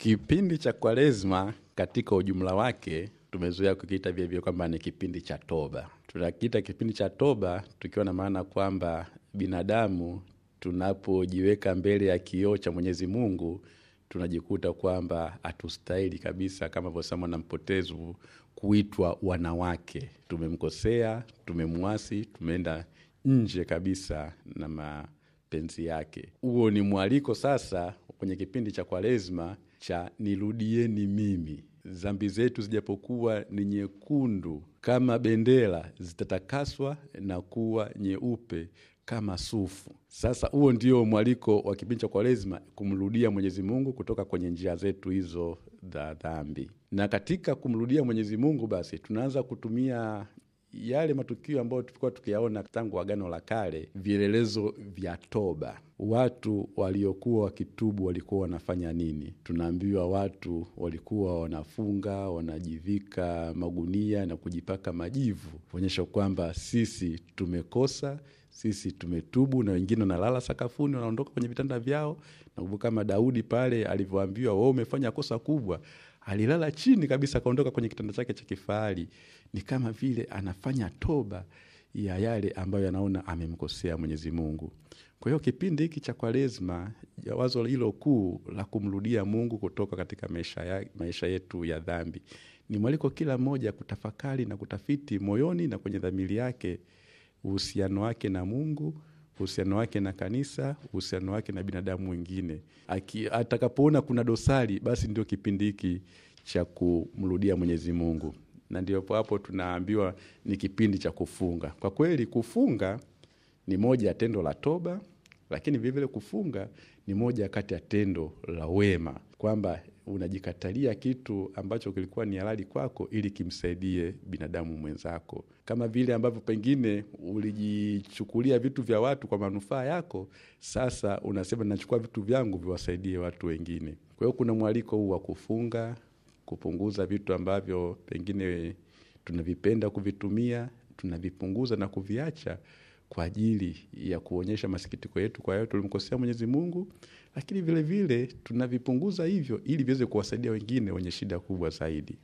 Kipindi cha Kwaresma katika ujumla wake tumezoea kukiita vilevile kwamba ni kipindi cha toba. Tunakiita kipindi cha toba tukiwa na maana kwamba binadamu tunapojiweka mbele ya kioo cha Mwenyezi Mungu tunajikuta kwamba hatustahili kabisa, kama vyosema na mpotevu, kuitwa wanawake. Tumemkosea, tumemwasi, tumeenda nje kabisa na mapenzi yake. Huo ni mwaliko sasa kwenye kipindi cha Kwaresma cha nirudieni mimi. Dhambi zetu zijapokuwa ni nyekundu kama bendera, zitatakaswa na kuwa nyeupe kama sufu. Sasa huo ndio mwaliko wa kipindi cha Kwaresma, kumrudia Mwenyezi Mungu kutoka kwenye njia zetu hizo za dhambi. Na katika kumrudia Mwenyezi Mungu, basi tunaanza kutumia yale matukio ambayo tulikuwa tukiyaona tangu Agano la Kale, vielelezo vya toba. Watu waliokuwa wakitubu walikuwa wanafanya nini? Tunaambiwa watu walikuwa wanafunga, wanajivika magunia na kujipaka majivu, kuonyesha kwamba sisi tumekosa, sisi tumetubu, na wengine wanalala sakafuni, wanaondoka kwenye vitanda vyao. Nakumbuka kama Daudi pale alivyoambiwa, wewe umefanya kosa kubwa, alilala chini kabisa, akaondoka kwenye kitanda chake cha kifahari. Ni kama vile anafanya toba ya yale ambayo anaona amemkosea Mwenyezi Mungu. Kwa hiyo kipindi hiki cha Kwaresma, wazo hilo kuu la kumrudia Mungu kutoka katika maisha, ya, maisha yetu ya dhambi ni mwaliko kila mmoja kutafakari na kutafiti moyoni na kwenye dhamiri yake uhusiano wake na Mungu, uhusiano wake na kanisa, uhusiano wake na binadamu wengine. Atakapoona kuna dosari, basi ndio kipindi hiki cha kumrudia Mwenyezi Mungu, na ndio hapo tunaambiwa ni kipindi cha kufunga. Kwa kweli kufunga ni moja ya tendo la toba, lakini vilevile kufunga ni moja kati ya tendo la wema, kwamba unajikatalia kitu ambacho kilikuwa ni halali kwako ili kimsaidie binadamu mwenzako, kama vile ambavyo pengine ulijichukulia vitu vya watu kwa manufaa yako. Sasa unasema nachukua vitu vyangu viwasaidie watu wengine. Kwa hiyo kuna mwaliko huu wa kufunga, kupunguza vitu ambavyo pengine tunavipenda kuvitumia, tunavipunguza na kuviacha kwa ajili ya kuonyesha masikitiko yetu kwa yale tulimkosea Mwenyezi Mungu, lakini vilevile tunavipunguza hivyo ili viweze kuwasaidia wengine wenye shida kubwa zaidi.